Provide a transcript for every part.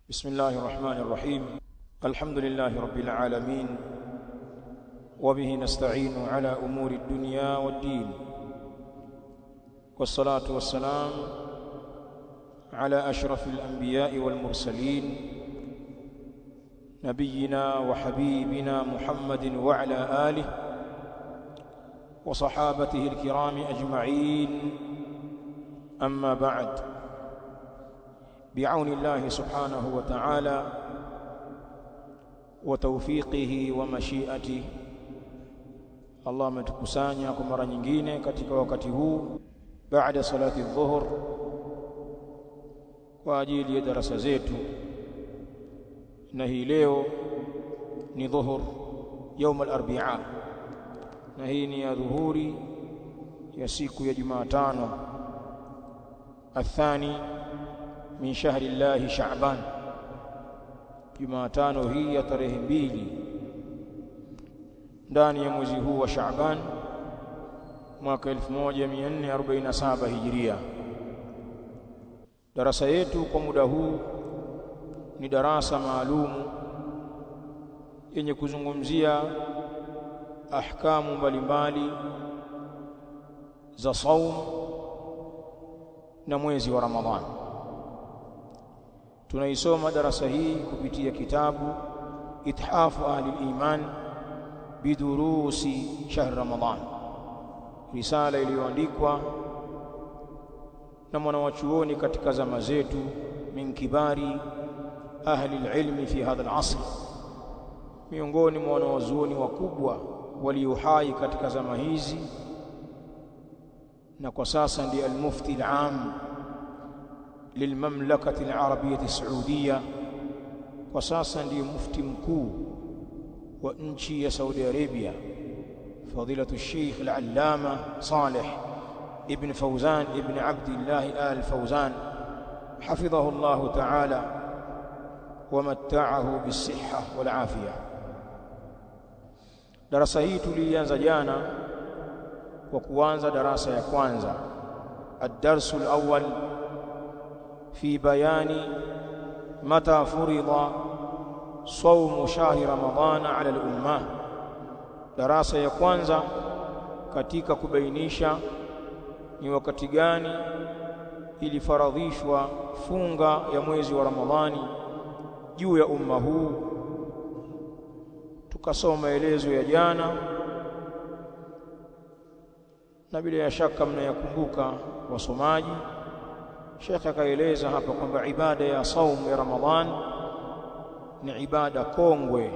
بسم الله الرحمن الرحيم الحمد لله رب العالمين وبه نستعين على أمور الدنيا والدين والصلاة والسلام على أشرف الأنبياء والمرسلين نبينا وحبيبنا محمد وعلى آله وصحابته الكرام أجمعين أما بعد بعون الله سبحانه وتعالى وتوفيقه ومشيئته Allah ametukusanya kwa mara nyingine katika wakati huu baada salati dhuhur kwa ajili ya darasa zetu na hii leo ni dhuhur يوم الاربعاء na hii ni ya dhuhuri ya siku ya Jumatano athani min shahri Allah Shaaban Jumatano hii ya tarehe mbili ndani ya mwezi huu wa Shaaban mwaka 1447 Hijiria. Darasa yetu kwa muda huu ni darasa maalumu yenye kuzungumzia ahkamu mbalimbali za saum na mwezi wa Ramadhani. Tunaisoma darasa hii kupitia kitabu Ithafu Ahli Iman bidurusi shahr Ramadhan, risala iliyoandikwa na mwanawachuoni katika zama zetu, min kibari ahli alilmi fi hadha alasr, miongoni mwa wanawazuoni wakubwa walio hai katika zama hizi, na kwa sasa ndiye almufti alam lilmamlakati alarabiyati saudiya, kwa sasa ndiye mufti mkuu wa nchi ya Saudi Arabia fadilatu Sheikh al-Allama Saleh ibn Fawzan ibn Abdullah al-Fawzan hafidhahu Allah ta'ala wa matta'ahu bis-sihha wal afiyah. Darasa hii tulianza jana kwa kuanza darasa ya kwanza ad-darsu al-awwal fi bayani mata furida saumu shahri ramadhana ala al-umma, darasa ya kwanza katika kubainisha ni wakati gani ilifaradhishwa funga ya mwezi wa Ramadhani juu ya umma huu. Tukasoma maelezo ya jana, na bila ya shaka mnayakumbuka wasomaji. Sheikh akaeleza hapa kwamba ibada ya saumu ya Ramadhani ni ibada kongwe,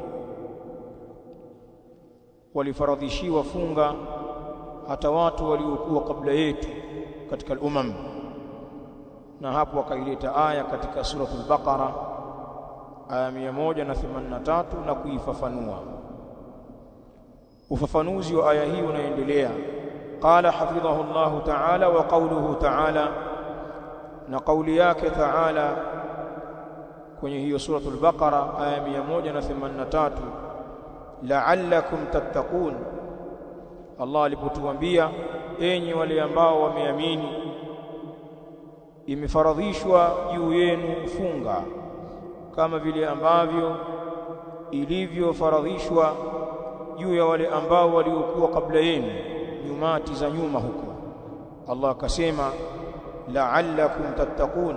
walifaradhishiwa funga hata watu waliokuwa kabla yetu katika al-umam, na hapo wakaileta aya katika suratul Baqara aya 183 na kuifafanua. Ufafanuzi wa aya hii unaendelea. Qala hafidhahu Allahu ta'ala wa qawluhu ta'ala, na kauli yake ta'ala kwenye hiyo suratul Baqara aya 183, la'allakum tattaqun. Allah alipotuambia enyi wale ambao wameamini, imefaradhishwa juu yenu funga kama vile ambavyo ilivyofaradhishwa juu ya wale ambao waliokuwa kabla yenu, nyumati za nyuma huko. Allah akasema la'allakum tattaqun,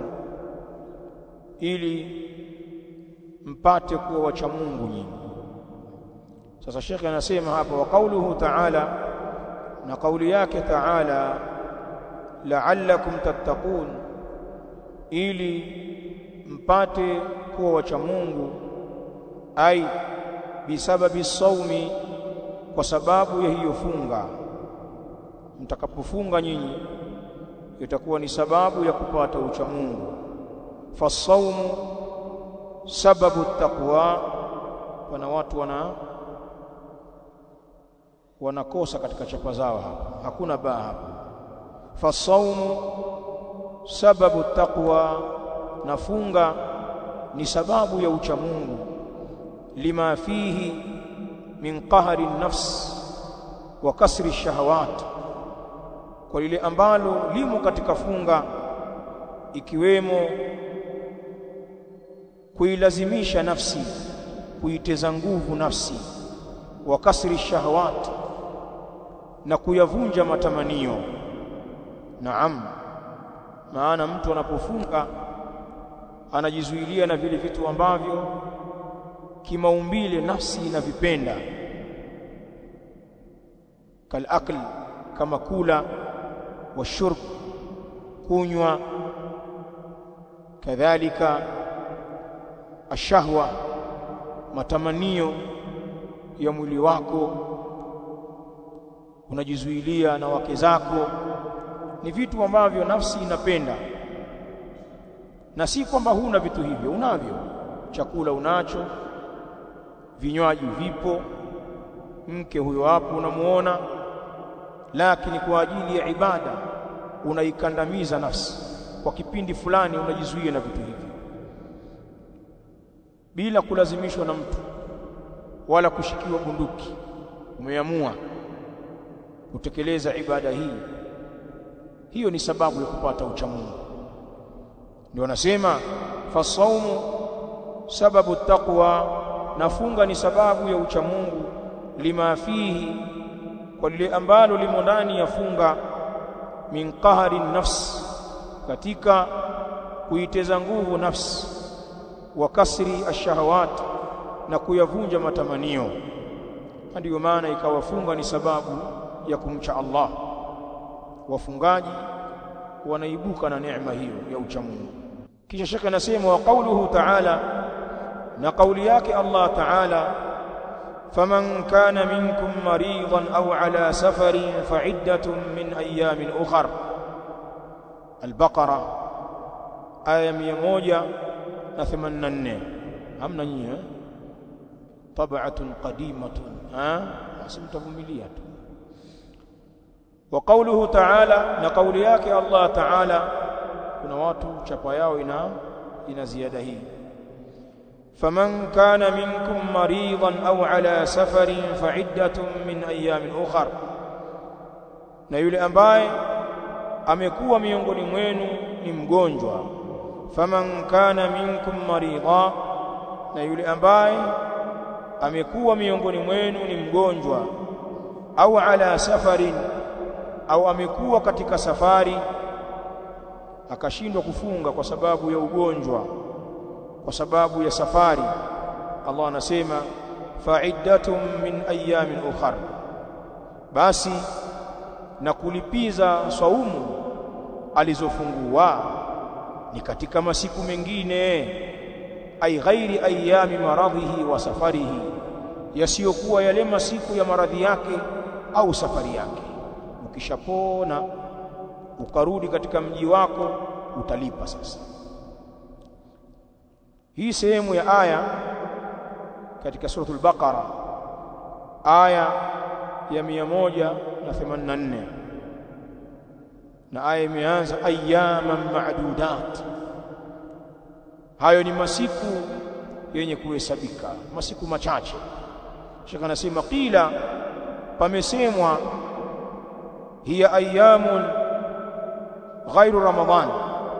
ili mpate kuwa wacha Mungu nyinyi. Sasa shekhe anasema hapa, wa qauluhu ta'ala, na kauli yake ta'ala, la'allakum tattaqun, ili mpate kuwa wacha Mungu, ai bisababi saumi, kwa sababu ya hiyo funga. Mtakapofunga nyinyi itakuwa ni sababu ya kupata ucha Mungu. Fasaumu sababu taqwa. Wana watu wana wanakosa katika chapa zao hapa, hakuna baa hapa. Fasaumu sababu taqwa, na funga ni sababu ya ucha Mungu. Lima fihi min qahri nafs wa kasri shahawat, kwa lile ambalo limo katika funga ikiwemo kuilazimisha nafsi kuiteza nguvu nafsi wa kasri shahawat na kuyavunja matamanio naam maana mtu anapofunga anajizuilia na vile vitu ambavyo kimaumbile nafsi inavipenda kalakl kama kula washurb kunywa kadhalika ashahwa matamanio ya mwili wako unajizuilia na wake zako ni vitu ambavyo nafsi inapenda na si kwamba huna vitu hivyo unavyo chakula unacho vinywaji vipo mke huyo hapo unamuona lakini kwa ajili ya ibada unaikandamiza nafsi kwa kipindi fulani unajizuia na vitu hivyo bila kulazimishwa na mtu wala kushikiwa bunduki umeamua kutekeleza ibada hii hiyo ni sababu ya kupata uchamungu ndio anasema fasaumu sababu taqwa nafunga ni sababu ya uchamungu lima fihi kwa lile ambalo limo ndani ya funga min qahari nafs katika kuiteza nguvu nafsi wa kasri ashahawat na kuyavunja matamanio ndiyo maana ikawafunga ni sababu ya kumcha Allah wafungaji wanaibuka na neema hiyo ya uchamungu kisha shekhe anasema wa qauluhu ta'ala na kauli yake Allah ta'ala faman kana minkum maridan au ala safarin fa'iddatun min ayamin ukhar al-baqara aya 184 hamna nyinyi eh tab'atun qadimatun ha asimtavumilia tu wa qawluhu ta'ala na kauli yake Allah ta'ala kuna watu chapa yao ina ina ziada hii faman kana minkum maridan au ala safarin fa'iddatun min ayamin ukhar na yule ambaye amekuwa miongoni mwenu ni mgonjwa faman kana minkum marida na yule ambaye amekuwa miongoni mwenu ni mgonjwa au ala safarin au amekuwa katika safari akashindwa kufunga kwa sababu ya ugonjwa kwa sababu ya safari Allah anasema fa'iddatun min ayamin ukhar basi na kulipiza saumu alizofungua ni katika masiku mengine ai ghairi ayami maradhihi wa safarihi yasiyokuwa yale masiku ya maradhi yake au safari yake ukishapona ukarudi katika mji wako utalipa sasa hii sehemu ya aya katika suratul baqara aya ya 184 na aya imeanza ayyaman ma'dudat hayo ni masiku yenye kuhesabika masiku machache shaka anasema qila pamesemwa hiya ayyamun ghairu ramadhan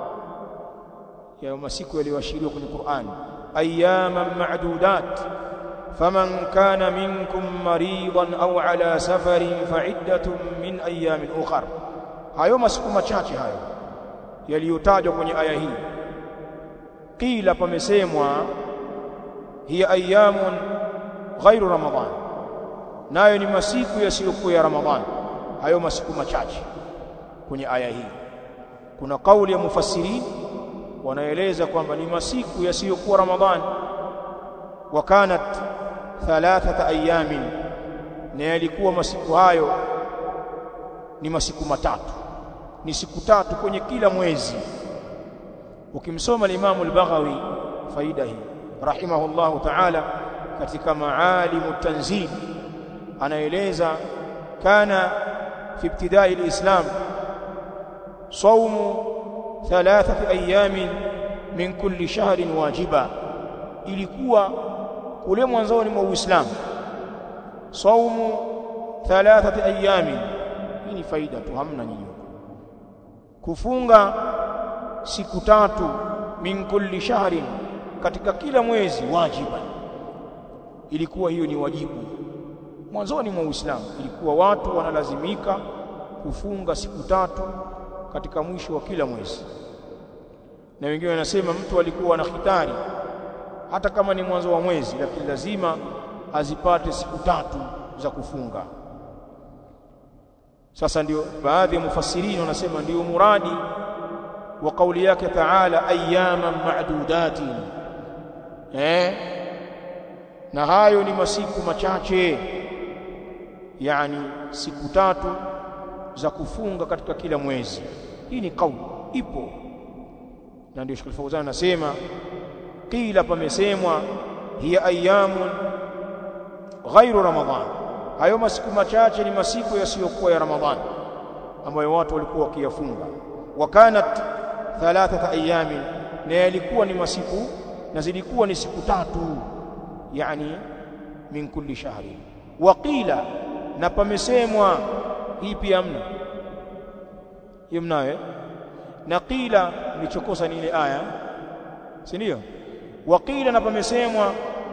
ya masiku yaliyoashiriwa kwenye Qur'an ayyaman ma'dudat faman kana minkum maridan au ala safarin fa'iddatun min ayamin ukhar hayo masiku machache hayo yaliyotajwa kwenye aya hii qila pamesemwa hiya ayyamun ghairu ramadhan nayo ni masiku yasiyokuwa ya ramadhan hayo masiku machache kwenye aya hii kuna kauli ya mufassirin wanaeleza kwamba ni masiku yasiyokuwa ramadhan wa kanat thalathata ayamin na yalikuwa masiku hayo ni masiku matatu ni siku tatu kwenye kila mwezi ukimsoma al-Imam al-Baghawi faida hii rahimahullahu ta'ala katika maalimu tanzil anaeleza kana fi ibtidai al-islam صوم ثلاثه ايام min kulli shahrin wajiba ilikuwa kule mwanzoni mwa Uislamu saumu thalathati ayami hii ni faida tu hamna nyinyi kufunga siku tatu min kulli shahrin katika kila mwezi wajiban ilikuwa hiyo ni wajibu mwanzoni mwa Uislamu ilikuwa watu wanalazimika kufunga siku tatu katika mwisho wa kila mwezi na wengine wanasema mtu alikuwa na khitari hata kama ni mwanzo wa mwezi lakini lazima azipate siku tatu za kufunga sasa ndio baadhi ya mufassirini wanasema ndio muradi wa kauli yake taala ayyaman ma'dudatin eh na hayo ni masiku machache yani siku tatu za kufunga katika kila mwezi hii ni kauli ipo na ndio Sheikh Fauzan anasema qila pamesemwa hiya ayyamun ghairu ramadhan hayo masiku machache ni masiku yasiyokuwa ya ramadhani ambayo watu walikuwa wakiyafunga wa kanat thalathata ayamin na yalikuwa ni masiku na zilikuwa ni siku tatu yani min kulli shahri wa qila na pamesemwa hii pia mna hiyo mnayo na qila nilichokosa ni ile aya si ndio wa qila na pamesemwa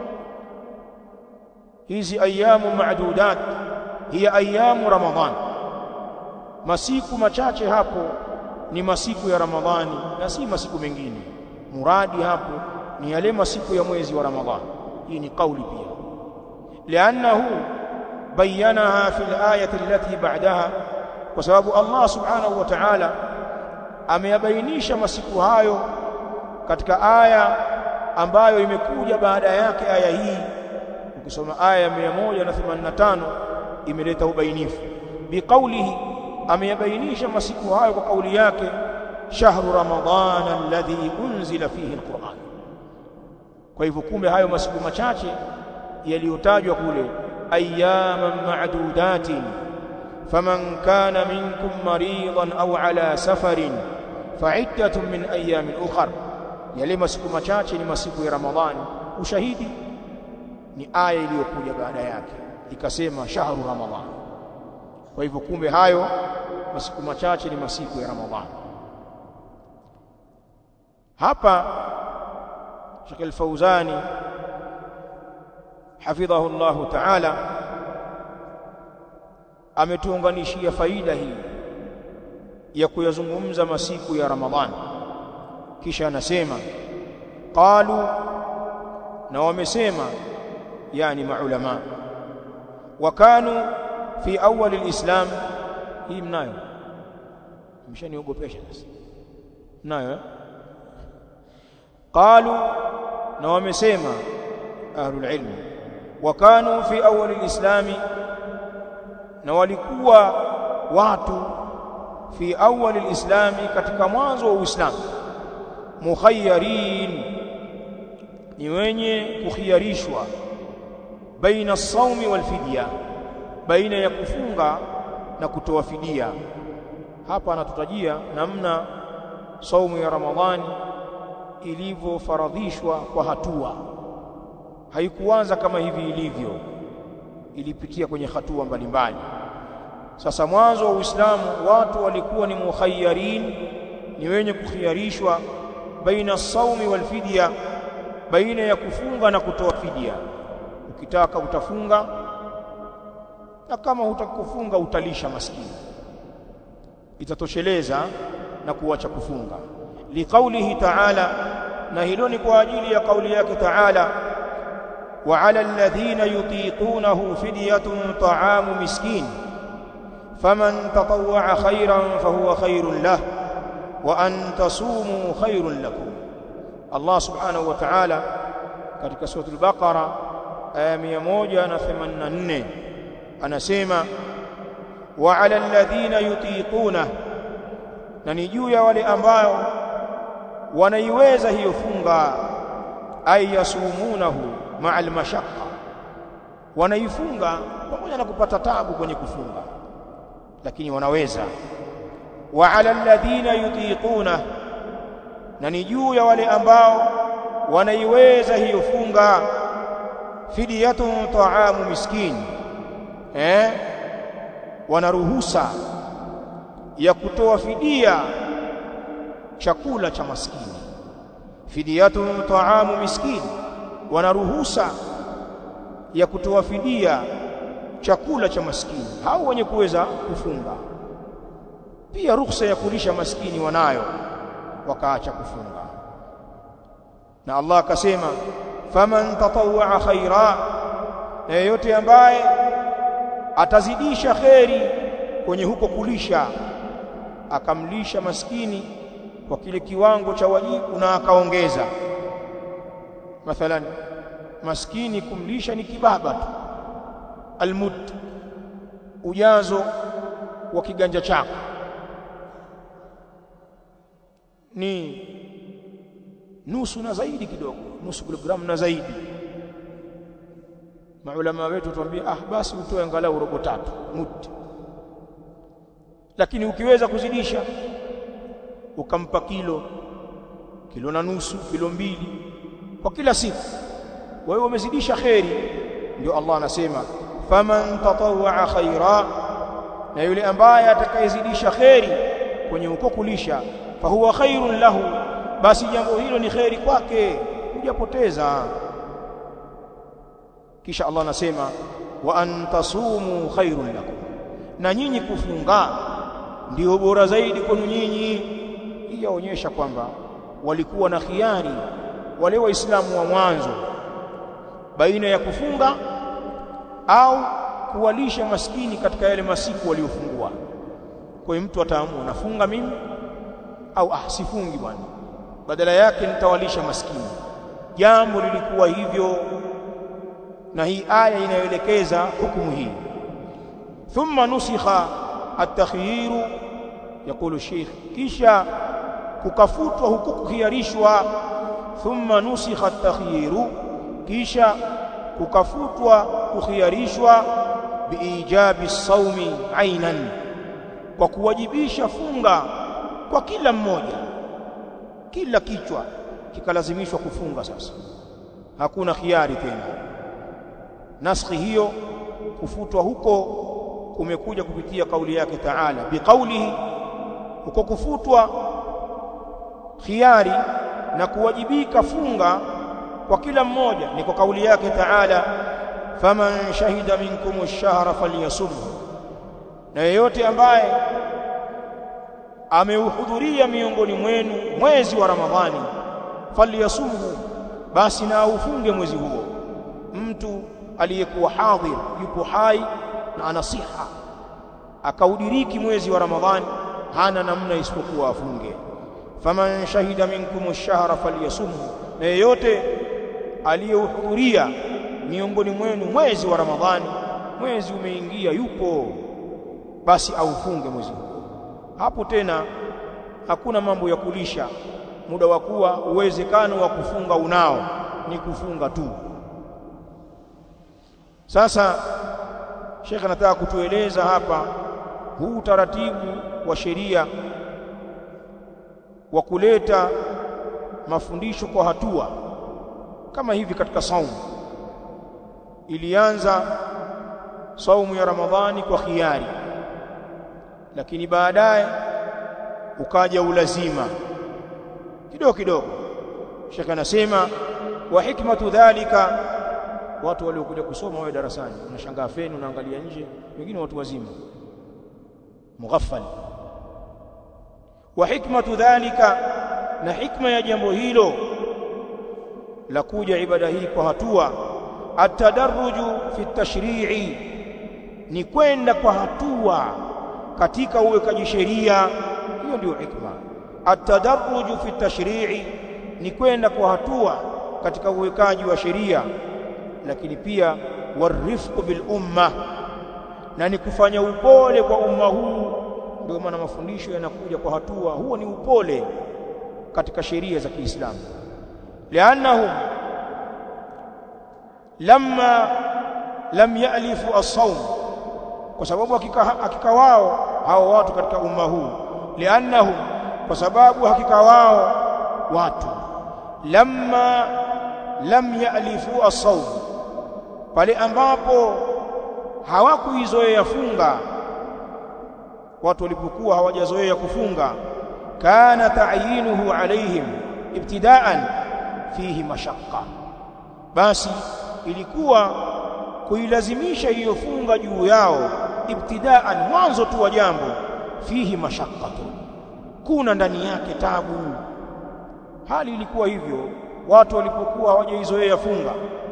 hizi ayamu maadudat hiya ayamu ramadhan masiku machache hapo ni masiku ya ramadhani na si masiku mengine muradi hapo ni yale masiku ya mwezi wa ramadhani hii ni kauli pia liannahu bayanaha fi alayati allati ba'daha kwa sababu Allah subhanahu wa ta'ala ameyabainisha masiku hayo katika aya ambayo imekuja baada yake aya hii ukisoma aya ya 185 imeleta ubainifu biqaulihi ameyabainisha masiku hayo kwa kauli yake shahru ramadhana alladhi unzila fihi alquran kwa hivyo kumbe hayo masiku machache yaliyotajwa kule ayyaman ma'dudatin faman kana minkum maridan aw ala safarin fa'iddatun min ayamin ukhra yale masiku machache ni masiku ya ramadhani ushahidi ni aya iliyokuja baada yake ikasema shahru ramadhan kwa hivyo kumbe hayo masiku machache ni masiku ya ramadhani hapa Sheikh Al-Fauzani hafidhahu Allah ta'ala ametuunganishia faida hii ya kuyazungumza masiku ya Ramadhani kisha anasema qalu na wamesema yani maulama wakanu fi awwal alislam hii mnayo mshaniogopesha sasa mnayo eh? qalu na wamesema ahlul ilm wakanu fi awwal alislami na walikuwa watu fi awwal alislami katika mwanzo wa uislamu mukhayyarin ni wenye kukhiyarishwa baina as-sawmi wal fidya baina ya kufunga na kutoa fidia hapa anatutajia namna saumu ya ramadhani ilivyofaradhishwa kwa hatua haikuanza kama hivi ilivyo ilipitia kwenye hatua mbalimbali sasa mwanzo wa Uislamu watu walikuwa ni mukhayyarin ni wenye kukhiyarishwa baina saumi wal fidya baina ya kufunga na kutoa fidia ukitaka utafunga na kama hutakufunga utalisha maskini itatosheleza na kuacha kufunga liqaulihi ta'ala na hilo ni kwa ajili ya kauli yake ta'ala wa 'ala alladhina yutiqunahu fidyatun ta'amu miskin faman tatawwa'a khayran fahuwa khayrun lahu wa an tasumu khayrun lakum Allah subhanahu wa ta'ala katika sura al-Baqara aya 184 anasema wa 'ala alladhina yutiquna na ni juu ya wale ambao wanaiweza hiyo funga ay yasumunahu ma'al mashaqqa wanaifunga pamoja na kupata tabu kwenye kufunga lakini wanaweza wa 'ala alladhina yutiquna na ni juu ya wale ambao wanaiweza hiyo funga fidiyatun ta'amu miskin eh wanaruhusa ya kutoa fidia chakula cha maskini fidiyatu taamu miskini wana ruhusa ya kutoa fidia chakula cha maskini hao wenye kuweza kufunga pia ruhusa ya kulisha maskini wanayo wakaacha kufunga na Allah akasema faman tatawwa khaira na yeyote ambaye atazidisha kheri kwenye huko kulisha akamlisha maskini kwa kile kiwango cha wajibu na akaongeza mathalan maskini kumlisha ni kibaba tu almud ujazo wa kiganja chako ni nusu na zaidi kidogo nusu kilogramu na zaidi maulama wetu tuambia ah basi utoe angalau robo tatu mudi lakini ukiweza kuzidisha ukampa kilo kilo na nusu kilo mbili kwa kila siku wewe umezidisha kheri ndio Allah anasema faman tatawwa khaira na yule ambaye atakayezidisha kheri kwenye uko kulisha fahuwa khairun lahu basi jambo hilo ni kheri kwake hujapoteza kisha Allah anasema wa antasumu khairun lakum na nyinyi kufunga ndio bora zaidi kwenu nyinyi hii yaonyesha kwamba walikuwa na khiari wale waislamu wa mwanzo baina ya kufunga au kuwalisha maskini katika yale masiku waliofungua kwa hiyo mtu ataamua nafunga mimi au ah sifungi bwana badala yake nitawalisha maskini jambo lilikuwa hivyo na hii aya inayoelekeza hukumu hii thumma nusikha at-takhyir yakulu sheikh kisha kukafutwa huku kukhiarishwa thumma nusikha at-takhyir kisha kukafutwa kukhiarishwa biijabi saumi ainan kwa kuwajibisha funga kwa kila mmoja kila kichwa kikalazimishwa kufunga sasa hakuna khiari tena naskhi hiyo kufutwa huko kumekuja kupitia kauli yake Taala biqaulihi huko kufutwa khiari na kuwajibika funga kwa kila mmoja ni kwa kauli yake Taala faman shahida minkum ash-shahra falyasum na yeyote ambaye ameuhudhuria miongoni mwenu mwezi wa Ramadhani falyasumhu basi na aufunge mwezi huo mtu aliyekuwa hadhir yupo hai na ana siha akaudiriki mwezi wa Ramadhani hana namna isipokuwa afunge faman shahida minkum ash-shahra falyasumhu na yeyote aliyehudhuria miongoni mwenu mwezi wa Ramadhani mwezi umeingia yupo basi aufunge mwezi huo hapo tena hakuna mambo ya kulisha muda wa kuwa uwezekano wa kufunga unao ni kufunga tu sasa Sheikh anataka kutueleza hapa huu utaratibu wa sheria wa kuleta mafundisho kwa hatua kama hivi katika saumu ilianza saumu ya Ramadhani kwa khiari lakini baadaye ukaja ulazima kidogo kidogo Sheikh anasema wa hikmatu dhalika watu waliokuja kusoma wao darasani unashangaa feni unaangalia nje wengine watu wazima mughaffal wa hikmatu dhalika na hikma ya jambo hilo la kuja ibada hii kwa hatua atadarruju fi tashri'i ni kwenda kwa hatua katika uwekaji sheria hiyo ndio hikma atadarruju fi tashri'i ni kwenda kwa hatua katika uwekaji wa sheria lakini pia warifqu bil umma na ni kufanya upole kwa umma huu ndio maana mafundisho yanakuja kwa hatua huo ni upole katika sheria za Kiislamu lianahum lamma lam yalifu as-sawm kwa sababu hakika, hakika wao hao watu katika umma huu liannahum kwa sababu hakika wao watu lamma lam yalifu as-sawm pale ambapo hawakuizoea funga watu walipokuwa hawajazoea kufunga kana ta'yinuhu alaihim ibtidaan fihi mashaqqa basi ilikuwa kuilazimisha hiyo funga juu yao ibtidaan mwanzo tu wa jambo fihi mashaqqatu kuna ndani yake tabu hali ilikuwa hivyo watu walipokuwa hawajaizoea funga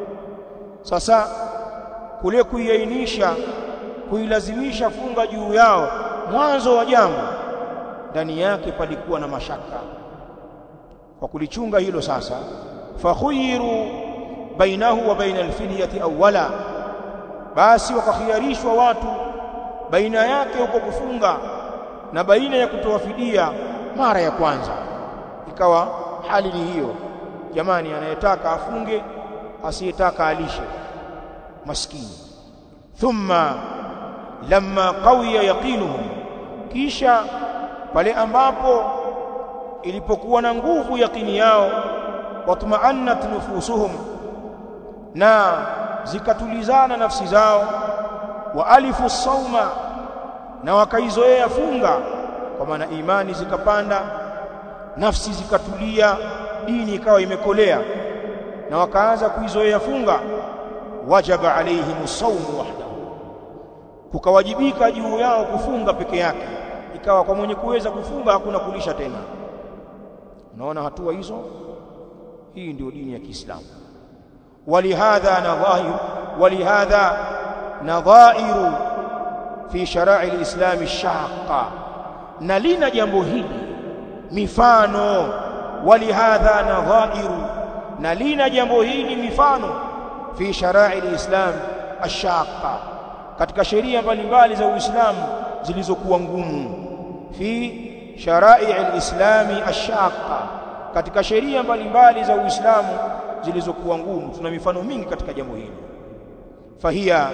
sasa kule kuiainisha kuilazimisha funga juu yao mwanzo wa jambo ndani yake palikuwa na mashaka kwa kulichunga hilo sasa fakhuyiru bainahu wa baina alfidyati awwala basi wakakhiarishwa watu baina yake huko kufunga na baina ya kutoa fidia mara ya kwanza ikawa hali ni hiyo jamani anayetaka afunge asiyetaka alishe maskini thumma lamma qawiya yaqinuhum kisha pale ambapo ilipokuwa na nguvu yaqini yao watma'annat nufusuhum na zikatulizana nafsi zao wa alifu sauma na wakaizoea funga kwa maana imani zikapanda nafsi zikatulia dini ikawa imekolea na wakaanza kuizoea funga wajaba alaihim saumu wahdahu kukawajibika juu yao kufunga peke yake ikawa kwa mwenye kuweza kufunga hakuna kulisha tena unaona hatua hizo hii ndio dini ya Kiislamu ولهذا نظائر ولهذا نظائر في شرائع الإسلام الشاقة نلنا jambo hili mifano ولهذا نظائر نلنا jambo hili mifano في شرائع الإسلام الشاقة katika sheria mbalimbali za Uislamu zilizokuwa ngumu fi sharai al-islami ash-shaqqa katika sheria mbalimbali za Uislamu zilizokuwa ngumu tuna mifano mingi katika jambo hili fahia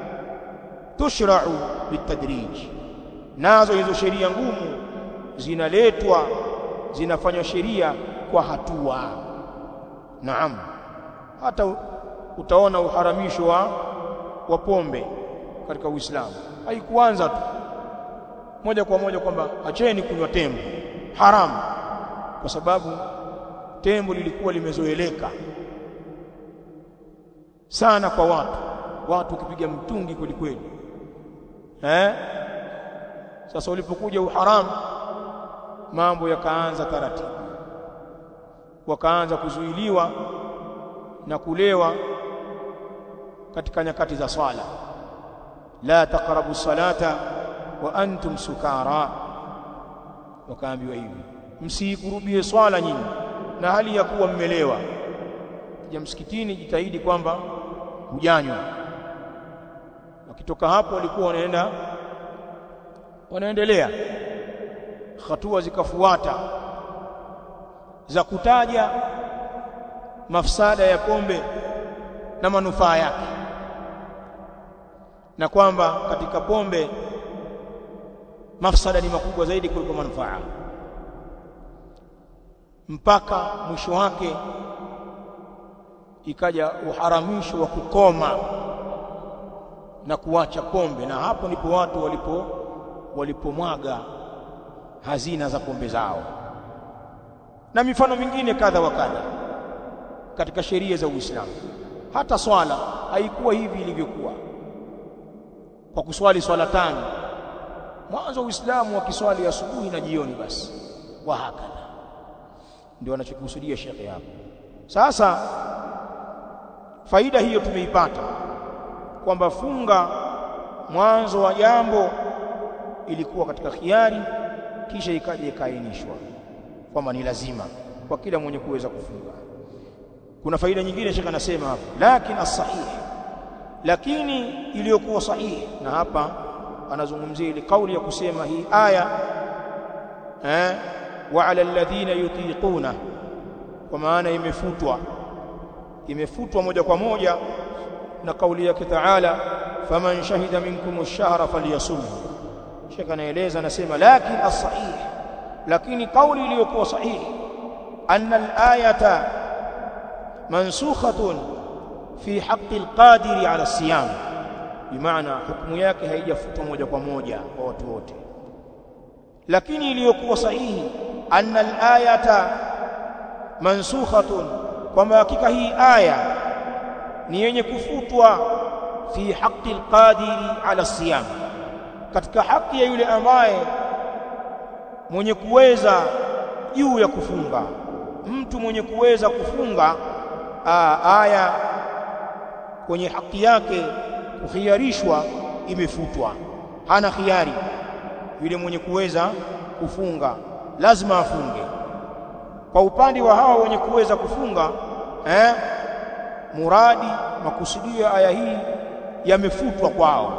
tushra'u bitadrij nazo hizo sheria ngumu zinaletwa zinafanywa sheria kwa hatua naam hata utaona uharamisho wa wa pombe katika Uislamu haikuanza tu moja kwa moja kwamba acheni kunywa tembo haramu kwa sababu tembo lilikuwa limezoeleka sana kwa watu watu ukipiga mtungi kweli kweli eh sasa ulipokuja uharamu mambo yakaanza taratibu wakaanza kuzuiliwa na kulewa katika nyakati za swala la taqrabu salata wa antum sukara wakaambiwa hivi msikurubie swala nyinyi na hali ya kuwa mmelewa kija msikitini jitahidi kwamba hujanywa wakitoka hapo walikuwa wanaenda wanaendelea hatua zikafuata za kutaja mafsada ya pombe na manufaa yake na kwamba katika pombe mafsada ni makubwa zaidi kuliko manufaa mpaka mwisho wake ikaja uharamisho wa kukoma na kuacha pombe na hapo ndipo watu walipo walipomwaga hazina za pombe zao na mifano mingine kadha wa kadha katika sheria za Uislamu hata swala haikuwa hivi ilivyokuwa kwa kuswali swala tano mwanzo Uislamu wa kiswali asubuhi na jioni basi wa hakadha ndio anachokusudia shekhe hapo sasa faida hiyo tumeipata kwamba funga mwanzo wa jambo ilikuwa katika khiari kisha ikaja ikaainishwa kwamba ni lazima kwa kila mwenye kuweza kufunga kuna faida nyingine shekhe anasema hapo lakini as-sahih lakini iliyokuwa sahihi na hapa anazungumzia ile kauli ya kusema hii aya eh wa ala alladhina yutiquna kwa maana imefutwa imefutwa moja kwa moja na kauli yake Taala faman shahida minkum ash-shahra falyasum Sheikh anaeleza anasema lakini as-sahih lakini kauli iliyokuwa sahihi anna al-ayata mansukhatun fi haqqi al-qadiri ala siyam bimaana hukumu yake haijafutwa moja kwa moja kwa watu wote lakini iliyokuwa sahihi anna al-ayata mansukhatun kwamba hakika hii aya ni yenye kufutwa fi haqqi alqadiri ala siyam katika haki ya yule ambaye mwenye kuweza juu ya kufunga mtu mwenye kuweza kufunga aa, aya kwenye haki yake kukhiarishwa imefutwa hana khiari yule mwenye kuweza kufunga lazima afunge kwa upande wa hawa wenye kuweza kufunga eh, muradi makusudio ya aya hii yamefutwa kwao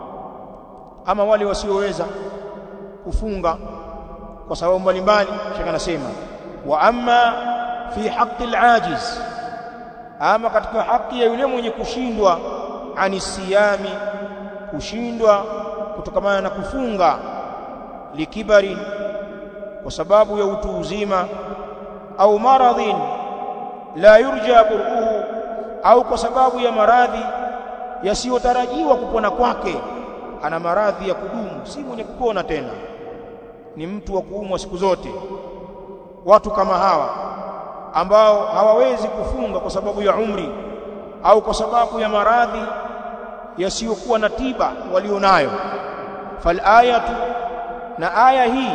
ama wale wasioweza kufunga kwa sababu mbalimbali shaka anasema wa amma fi haqqi al-ajiz ama katika haki ya yule mwenye kushindwa ani siyami kushindwa kutokamana na kufunga likibari kwa sababu ya utu uzima au maradhin la yurja buruhu au kwa sababu ya maradhi yasiyotarajiwa kupona kwake ana maradhi ya kudumu si mwenye kupona tena ni mtu wa kuumwa siku zote watu kama hawa ambao hawawezi kufunga kwa sababu ya umri au kwa sababu ya maradhi yasiyokuwa na tiba walionayo fal ayatu na aya hii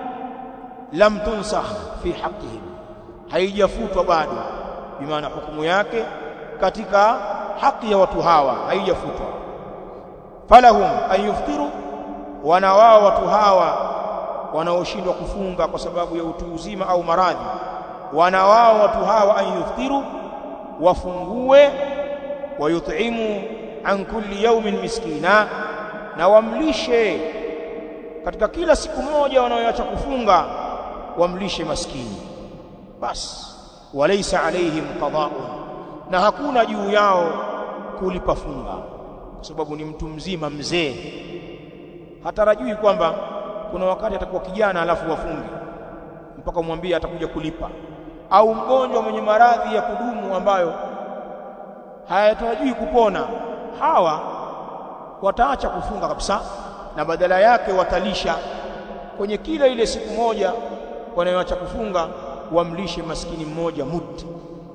lam tunsakh fi haqqihim haijafutwa bado bimaana hukumu yake katika haki ya watu hawa haijafutwa falahum an yuftiru wana wao watu hawa wanaoshindwa kufunga kwa sababu ya utu uzima au maradhi wana wao watu hawa an yuftiru wafungue wayut'imu an kulli yawmin miskina na wamlishe katika kila siku moja wanaoacha kufunga wamlishe maskini basi walaysa alaihim qada'un na hakuna juu yao kulipa funga kwa sababu ni mtu mzima mzee hatarajui kwamba kuna wakati atakuwa kijana alafu wafunge mpaka umwambie atakuja kulipa au mgonjwa mwenye maradhi ya kudumu ambayo hayatarajui kupona hawa wataacha kufunga kabisa na badala yake watalisha kwenye kila ile siku moja wanayoacha kufunga wamlishe maskini mmoja muti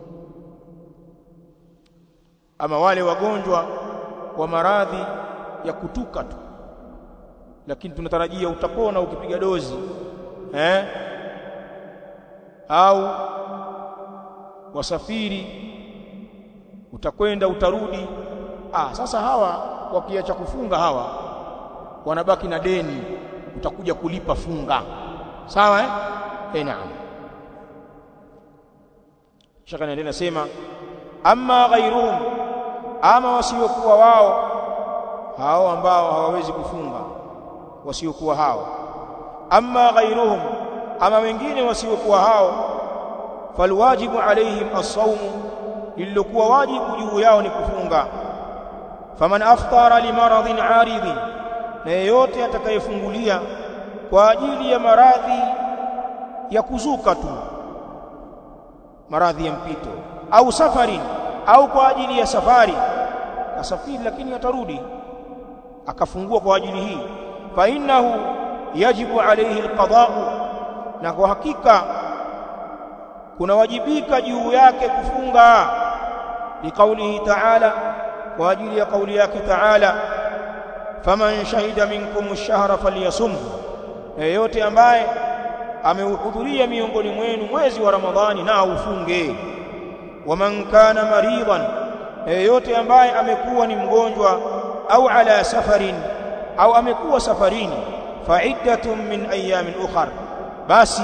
ama wale wagonjwa wa maradhi ya kutuka tu lakini tunatarajia utapona ukipiga dozi eh au wasafiri utakwenda utarudi ah sasa hawa wakiacha kufunga hawa wanabaki na deni utakuja kulipa funga sawa eh eh naam shaka naendelea nasema amma ghairuhum ama wasiokuwa wao hao ambao hawawezi kufunga wasiokuwa hao amma ghairuhum ama wengine wasiokuwa hao falwajibu alaihim as-sawm lililokuwa wajibu juu yao ni kufunga faman aftara limaradhin aridhin na yeyote atakayefungulia kwa ajili ya maradhi ya kuzuka tu maradhi ya mpito au safari au kwa ajili ya safari kasafiri lakini atarudi akafungua kwa ajili hii fa innahu yajibu alayhi alqada'u na kwa hakika kunawajibika juu yake kufunga liqaulihi ta'ala kwa ajili ya kauli yake ta'ala faman shahida minkum ash-shahra falyasumhu yeyote ambaye ameuhudhuria miongoni mwenu mwezi wa Ramadhani na ufunge waman kana maridan yeyote ambaye amekuwa ni mgonjwa au ala safarin au amekuwa safarini fa'iddatun min ayamin ukhar basi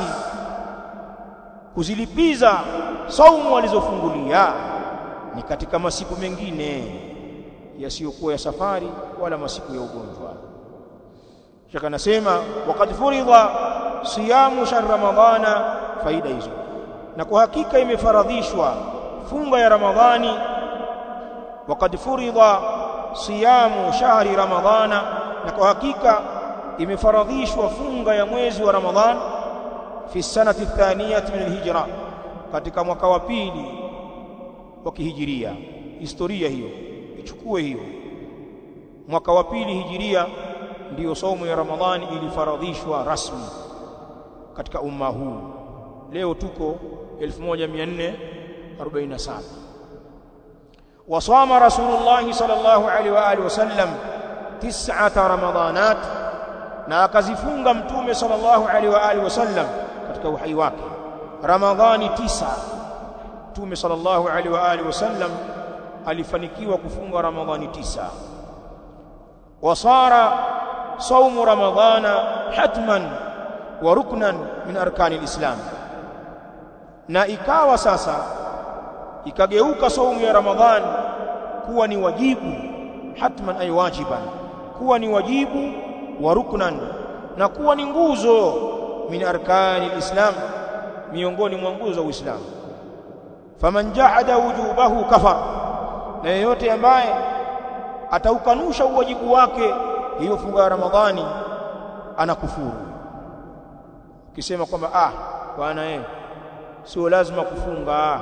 kuzilipiza saumu walizofungulia ni katika masiku mengine yasiyokuwa ya safari wala masiku ya ugonjwa shaka nasema waqad furidha siyamu shahr ramadhana faida hizo na kwa hakika imefaradhishwa funga ya ramadhani waqad furidha siyamu shahri ramadhana na kwa hakika imefaradhishwa funga ya mwezi wa ramadhan fi sanati thaniyati min alhijra katika mwaka wa pili wa kihijiria historia hiyo ichukue hiyo mwaka wa pili hijiria ndiyo somo ya ramadhani ilifaradhishwa rasmi katika umma huu leo tuko 1447 wasama rasulullah sallallahu alaihi wa alihi wasallam tis'ata ramadanat na akazifunga mtume sallallahu alaihi wa alihi wasallam katika uhai wake ramadhani tisa mtume sallallahu alaihi wa alihi wasallam alifanikiwa kufunga ramadhani tisa wasara saumu ramadhana hatman wa ruknan min arkani alislam na ikawa sasa ikageuka saumu ya ramadhan kuwa ni wajibu hatman ay wajiban kuwa ni wajibu wa ruknan na kuwa ni nguzo min arkani alislam miongoni mwa nguzo za uislamu faman jahada wujubahu kafar na yeyote ambaye ataukanusha uwajibu wake hiyo funga ya ramadhani anakufuru ukisema kwamba ah bwana eh sio lazima kufunga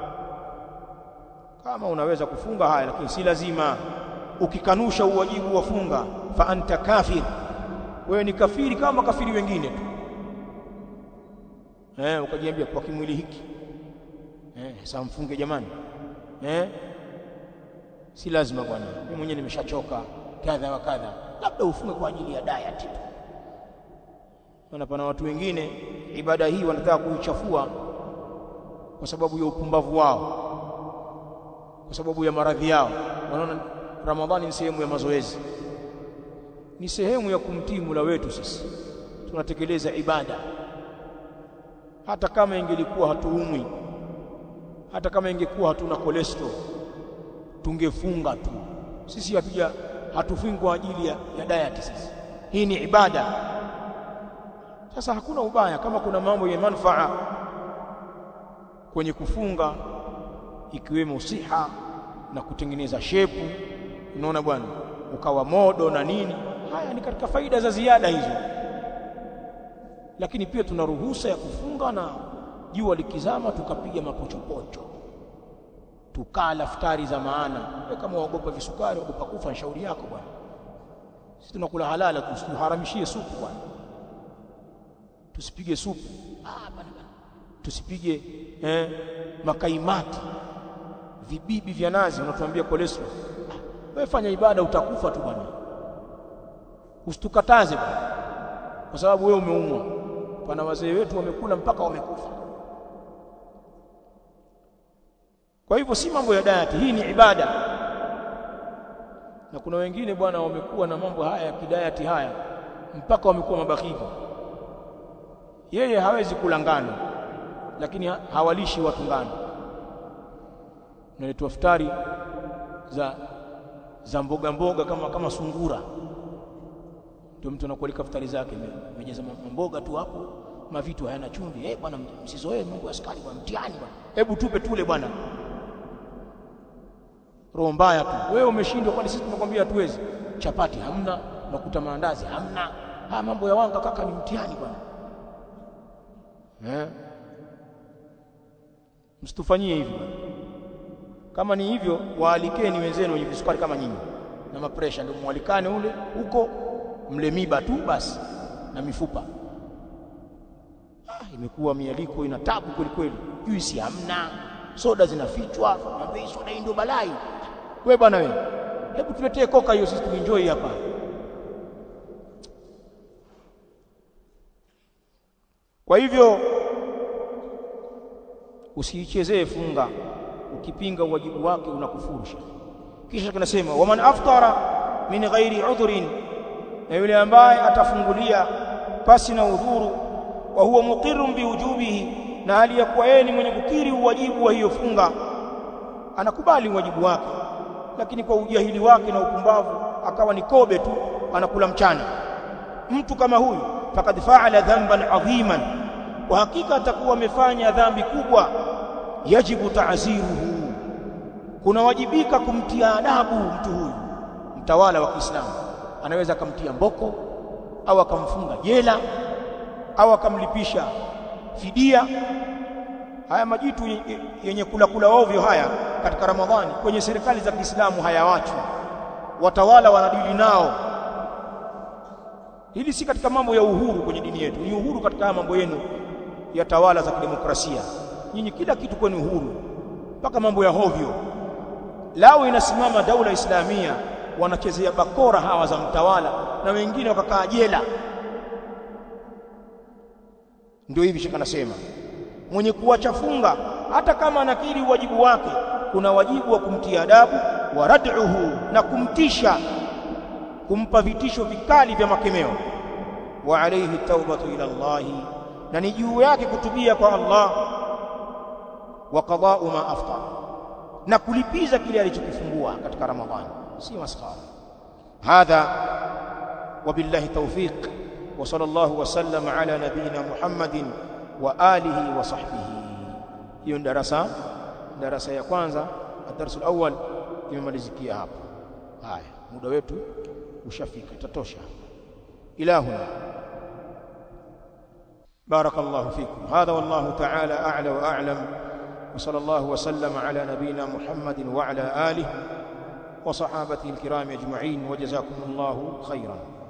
kama unaweza kufunga haya lakini si lazima ukikanusha uwajibu wa funga fa anta kafir wewe ni kafiri kama kafiri wengine tu eh ukajiambia kwa kimwili hiki eh sasa mfunge jamani eh si lazima bwana mimi mwenyewe nimeshachoka kadha wa kadha labda ufunge kwa ajili ya diet tu maana pana watu wengine ibada hii wanataka kuichafua kwa sababu ya upumbavu wao kwa sababu ya maradhi yao wanaona ramadhani ni sehemu ya mazoezi ni sehemu ya kumtii Mola wetu sisi tunatekeleza ibada hata kama ingelikuwa hatuumwi hata kama ingekuwa hatuna cholesterol tungefunga tu sisi hatuja hatufungi kwa ajili ya, ya diet sisi hii ni ibada sasa hakuna ubaya kama kuna mambo yenye manufaa kwenye kufunga ikiwemo siha na kutengeneza shepu unaona bwana ukawa modo na nini haya ni katika faida za ziada hizo lakini pia tuna ruhusa ya kufunga na jua likizama tukapiga mapochopocho tukala futari za maana wewe kama waogopa visukari waogopa kufa shauri yako bwana sisi tunakula halala tusiharamishie supu bwana tusipige supu ah bwana tusipige eh, makaimati vibibi vya nazi unatuambia cholesterol wewe fanya ibada utakufa tu bwana usitukataze bwana kwa sababu wewe umeumwa pana wazee wetu wamekula mpaka wamekufa kwa hivyo si mambo ya diet hii ni ibada na kuna wengine bwana wamekuwa na mambo haya ya kidayati haya mpaka wamekuwa mabakhivi yeye hawezi kula ngano lakini hawalishi watu ngano unaletwa futari za za mboga mboga kama kama sungura ndio mtu anakualika futari zake amejaza mboga tu hapo mavitu hayana chumvi eh bwana msizoee mambo ya sukari bwana mtihani bwana hebu tupe tule bwana roho mbaya tu wewe umeshindwa kwani sisi tumekwambia hatuwezi chapati hamna makuta maandazi hamna haya mambo ya wanga kaka ni mtihani bwana eh msitufanyie hivyo kama ni hivyo waalikeni wenzenu wenye visukari kama nyinyi na mapresha ndio mwalikane ule huko mle miba tu basi na mifupa ah, imekuwa mialiko ina tabu kweli kweli juisi hamna soda zinafichwa mwambie soda hii ndio balai wewe bwana wewe hebu tuletee koka hiyo sisi tuenjoy hapa kwa hivyo usiichezee funga ukipinga uwajibu wake unakufurusha kisha kunasema waman aftara min ghairi udhrin na yule ambaye atafungulia pasi na udhuru wa huwa muqirrun biwujubihi na hali ya kuwa yeye ni mwenye kukiri uwajibu wa hiyo funga anakubali uwajibu wake lakini kwa ujahili wake na upumbavu akawa ni kobe tu anakula mchana mtu kama huyu fakad faala dhanban adhiman kwa hakika atakuwa amefanya dhambi kubwa yajibu ta'ziruhu kunawajibika kumtia adabu mtu huyu mtawala wa Kiislamu anaweza akamtia mboko au akamfunga jela au akamlipisha fidia haya majitu yenye kula kula ovyo haya katika Ramadhani kwenye serikali za Kiislamu hayawachwi watawala wanadili nao hili si katika mambo ya uhuru kwenye dini yetu ni uhuru katika haya mambo yenu ya tawala za kidemokrasia nyinyi kila kitu kwenu huru mpaka mambo ya hovyo lao inasimama daula islamia wanachezea bakora hawa za mtawala na wengine wakakaa jela ndio hivi shaka nasema mwenye kuacha funga hata kama anakiri wajibu wake kuna wajibu wa kumtia adabu wa rad'uhu na kumtisha kumpa vitisho vikali vya makemeo wa alayhi tawbatu ila Allah na ni juu yake kutubia kwa Allah wa qada'u ma aftar na kulipiza kile alichokifungua katika Ramadhani si maskhara hadha wabillahi tawfiq wa sallallahu wa sallam ala nabina Muhammadin wa alihi wa sahbihi hiyo darasa darasa ya kwanza الدرس الأول imemalizikia hapa haya muda wetu ushafika itatosha ilahuna بارك الله فيكم هذا والله تعالى أعلى وأعلم وصلى الله وسلم على نبينا محمد وعلى آله وصحابته الكرام أجمعين وجزاكم الله خيرا